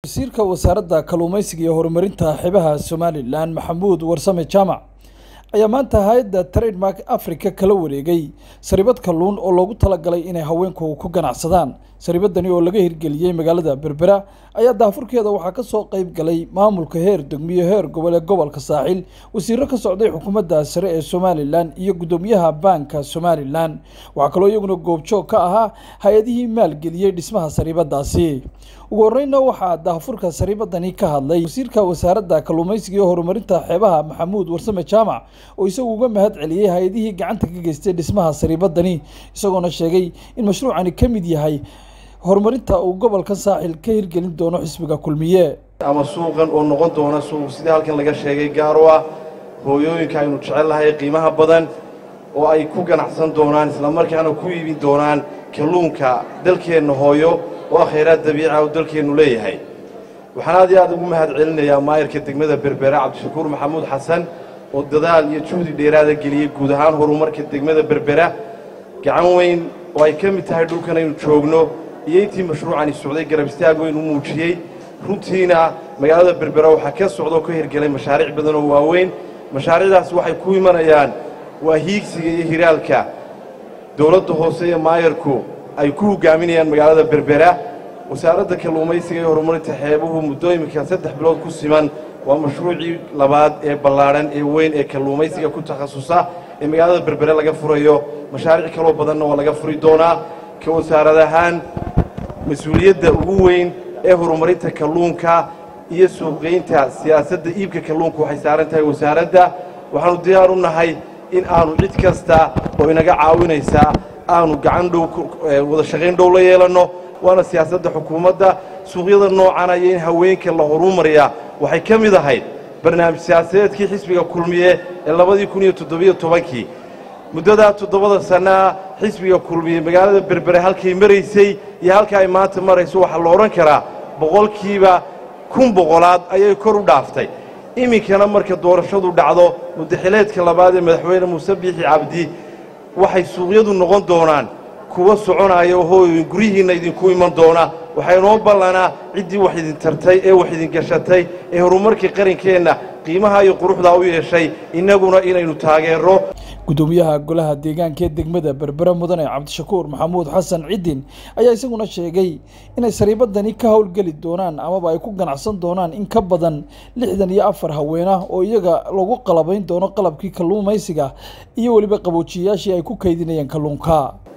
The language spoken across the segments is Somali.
wasiirka wasaaradda kalluumaysiga iyo horumarinta xeebaha somalilan maxamuud warsame jaamac ayaa maanta hay-adda trademark africa kala wareegay saribad kalluun oo loogu talagalay inay haweenku ku ganacsadaan saribadani oo laga hirgeliyey magaalada berbera ayaa daafurkeeda waxaa ka soo qayb galay maamulka heer degmiyo heer gobol ee gobolka saaxil wasiiro ka socday xukuumadda sare ee somalilan iyo guddoomiyaha baanka somalilan waxaa kaloo iyaguna goobjoog ka ahaa hay-adihii maalgeliyey dhismaha saribadaasi ugu horeyna waxaa daafurka saribadani ka hadlay wasiirka wasaaradda kalluumaysiga iyo horumarinta xeebaha maxamuud warsame jaamac oo isagu uga mahad celiyey hay-adihii gacanta ka geystay dhismaha saribadani isagoona sheegay in mashruucani ka mid yahay horumarinta uu gobolka saaxil ka hirgelin doono xisbiga kulmiye ama suuqan oo noqon doona suuq sidii halkan laga sheegay gaar u ah hooyooyinka aynu jecel lahay qiimaha badan oo ay ku ganacsan doonaan islamarkaana ku iibin doonaan kalluunka dalkeenna hooyo oo ah khayraad dabiica oo dalkeennu leeyahay waxaan aad iyo aad ugu mahad celinayaa maayarka degmada berbera cabdishakuur maxamuud xasan oo dadaal iyo juhdi dheeraada geliyey guud ahaan horumarka degmada berbera gacan weyn oo ay ka mid tahay dhulkan aynu joogno iyo intii mashruucani socday garab istaag weyn u muujiyey runtiina magaalada berbera waxaa ka socdaoo ka hirgelay mashaariic badan oo waaweyn mashaariicdaas waxay ku imanayaan waa hiigsiga iyo hiraalka dowladda hoose iyo maayarku ay ku hogaaminayaan magaalada berbera wasaaradda kalluumaysiga iyo horumarinta xeebuhu muddo iminka saddex bilood ku siman waa mashruucii labaad ee ballaadhan ee weyn ee kalluumaysiga ku takhasusa ee magaalada berbere laga furayo mashaariic kaloo badanna waa laga furi doonaa ka wasaarad ahaan mas-uuliyadda ugu weyn ee horumarinta kalluunka iyo suuqgeynta siyaasadda iibka kalluunka waxay saaran tahay wasaaradda waxaannu diyaar u nahay in aanu cid kasta oo inaga caawinaysaa aanu gacan dhow wada shaqayn dhow la yeelanno waana siyaasadda xukuumadda suuqyada noocan iyo in haweenka la horumariyaa waxay ka mid ahayd barnaamij siyaasadeedkii xisbiga kulmiye ee labadii kun iyo toddobiyo tobankii muddadaa toddobada sannaa xisbiga kulmiye magaalada berbere halkay maraysay iyo halka ay maanta marayso waxaa la odhan karaa boqolkiiba kun boqolaad ayay kor u dhaaftay iminkana marka doorashadu dhacdo muddaxileedka labaad ee madaxweyne muuse biixi cabdi waxay suuqyadu noqon doonaan kuwa soconaya oo hooyoyin guryihiinna idinku iman doona waxaa inoo ballanaa ciddii wax idin tartay ee wax idin gashatay ee horumarkii qarankeenna qiimaha iyo quruxdaa u yeeshay innaguna inaynu taageerro guddoomiyaha golaha deegaanka ee degmada berbere mudane cabdishakuur maxamuud xasan ciddin ayaa isaguna sheegay inay sariibadani ka howlgeli doonaan amaba ay ku ganacsan doonaan in ka badan lixdan iyo afar haweenah oo iyaga lagu qalabayn doono qalabkii kalluumaysiga iyo weliba qaboojiyayaashii ay ku kaydinayeen kalluunka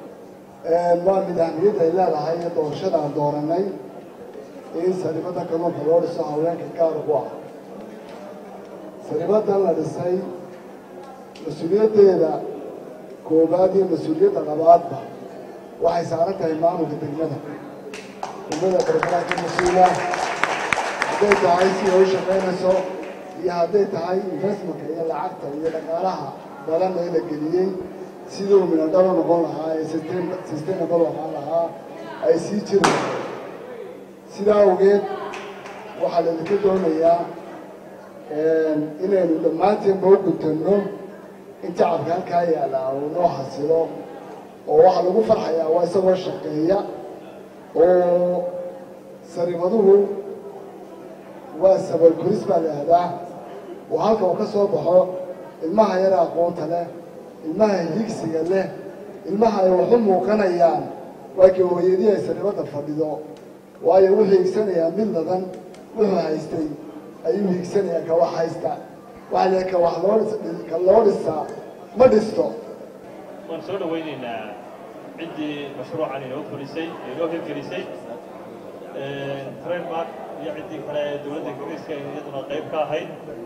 waa midaamiyadda ay leedahay ee doorashada aan doorannay in saribadda kalluunka loo dhiso haweenka gaar ku ah saribaddan la dhisay mas-uuliyaddeeda koowaad iyo mas-uuliyadda labaadba waxay saaran tahay maamulka degmada degmada berberaha ka mas-uula hadday tahay si ay u shaqaynayso iyo hadday tahay investmentka iyo lacagta iyo dhaqaalaha badan ee la geliyey siduu minadhalo noqon lahaa ee sustainable ahaan lahaa ay sii jiri lahay sidaa awgeed waxaa laydinka doonayaa inaynu dhammaanteenba u guntanno in tacabka halkaa yaallaa uu noo hasilo oo waxaa lagu farxayaa waa isagoo shaqeeya oo saribaduhu waa sabal koris baa la ahdaa oo halka uu ka soo baxo ilmaha yara aqoonta leh ilmaha higsiga leh ilmaha ay waxu muuqanayaan waa kii hooyadii ay saribadda fadhido waayo wuxuu higsanayaa mid ladan wuxuu haystay ayuu higsanayaa ka wax haysta waxaa la ka wax loo ka loo dhisaa ma dhisto waan soo dhawaynaynaa ciddii mashruucan inoo fulisay inoo hirgelisay trademark iyo ciddii kale ee dowladda ingiriiska iyaduna qayb ka ahayd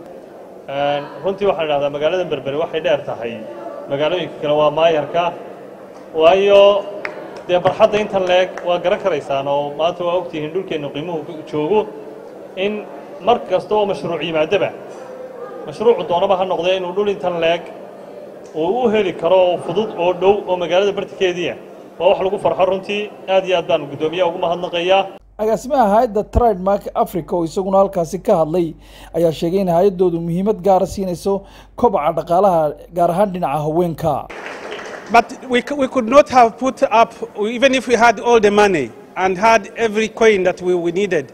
runtii waxaan idhahdaa magaalada berbere waxay dheer tahay magaalooyinka kale waa maayarka waayo dee barxadda intan leeg waa garan karaysaan oo maanta waa ogtihiin dhulkeennu qiimuhu joogo in mar kasta oo mashruuc yimaadaba mashruucu doonaba ha noqdee inuu dhul intan leeg uu u heli karo oo fudud oo dhow oo magaalada bartikeediia waa wax lagu farxo runtii aad iyo aad baan guddoomiyaha ugu mahadnaqayaa agaasimaha hay-adda trademark africa oo isaguna halkaasi ka hadlay ayaa sheegay in hay-addoodu muhiimad gaara siinayso kobaca dhaqaalaha gaar ahaan dhinaca haweenka But we, c- we could not have put up, even if we had all the money and had every coin that we, we needed,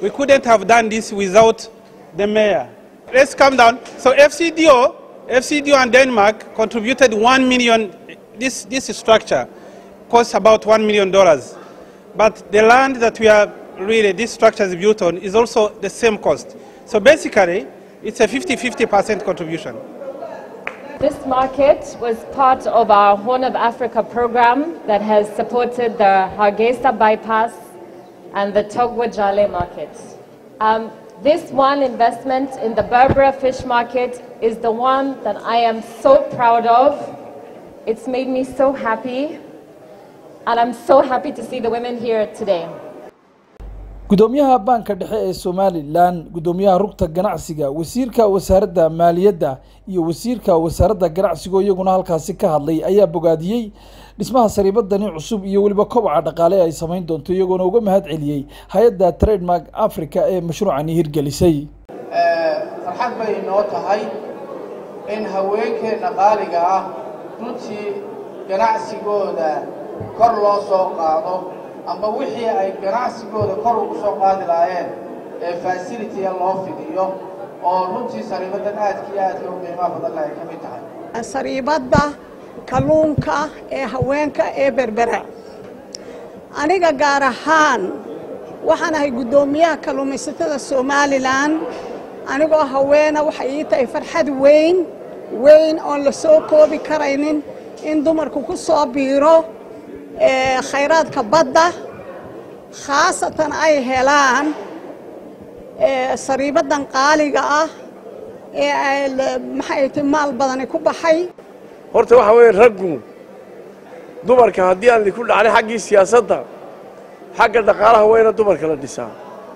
we couldn't have done this without the mayor. Let's come down. So FCDO, FCDO and Denmark contributed 1 million, this, this structure costs about $1 million. But the land that we are really, this structure is built on is also the same cost. So basically, it's a 50-50% contribution. This market was part of our Horn of Africa program that has supported the Hargeisa bypass and the Togwa Jale market. Um, this one investment in the Berbera fish market is the one that I am so proud of. It's made me so happy, and I'm so happy to see the women here today. gudoomiyaha baanka dhexe ee somalilan gudoomiyaha rugta ganacsiga wasiirka wasaaradda maaliyadda iyo wasiirka wasaaradda ganacsigo iyaguna halkaasi ka hadlay ayaa bogaadiyey dhismaha sariibadani cusub iyo weliba kobaca dhaqaale ay samayn doonto iyagoona uga mahad celiyey hay-adda trademark africa ee mashruucani hirgelisay farxad bay inoo tahay in haweenkeenna qaaliga ah runtii ganacsigooda kor loo soo qaado amba wixii ay ganacsigooda kor ugu soo qaadi lahaayeen ee fasilitiga loo fidiyo oo runtii sariibadan aadka iyo aadka u qiimaha badanna ay ka mid tahay sariibadda kalluunka ee haweenka ee berbera aniga gaar ahaan waxaan ahay guddoomiyaha kalluumaysatada somalilan anigoo haweena waxay ii tahay farxad weyn weyn oon la soo koobi karaynin in dumarku ku soo biiro khayraadka badda khaasatan ay helaan sariibaddan qaaliga ah ee maxay ti maal badani ku baxay horta waxa weeye raggu dumarka haddii aan idinku dhacnay xaggii siyaasadda xagga dhaqaalaha wayna dumarka la dhisaa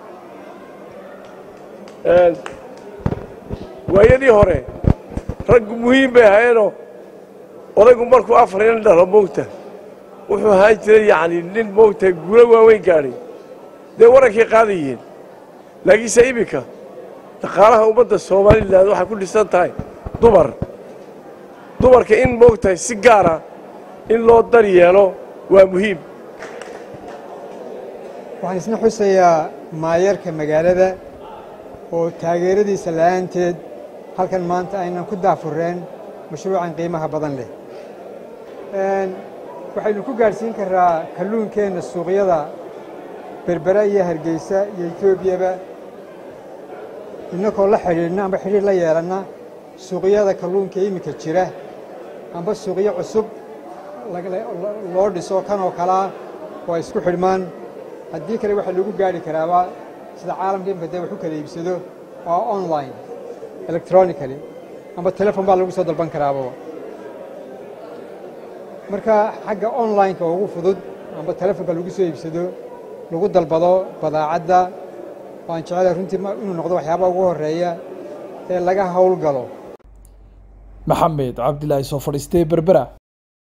waayadii hore raggu muhiim bay ahayenoo odaygu markuu afar inan dhalo moogta wuxuu ahaan jiray yacni nin moogta guulo waaweyn gaadhay dee warankay qaadayeen laakiinse iminka dhaqaalaha ummadda somalilan waxay ku dhisan tahay dumar dumarka in moogtahay si gaara in loo dar yeelo waa muhiim waxaan isna xusayaa maayarka magaalada oo taageeradiisa la'aanteed halkan maanta aynan ku daafureen mashruucan qiimaha badan leh waxaynu ku gaadhsiin karaa kalluunkeenna suuqyada berbera iyo hargeysa iyo etoobiyaba innakoo la xidhiidhna amba xidhiidh la yeelanna suuqyada kalluunka iminka jira amba suuqyo cusub loo dhiso kan oo kalea oo ay isku xidhmaan haddii kale waxaa lagu gaadhi karaaba sida caalamka imika dee wax u kala iibsado oo online electronically amba telefon baa lagu soo dalban karaaba marka xagga online-ka ugu fudud amba telefonka lagu soo iibsado lagu dalbado badaacadda waan jecelahay runtii inuu noqdo waxyaabaha ugu horreeya ee laga howlgalo maxamed cabdilaahi soo fadhiistay berbera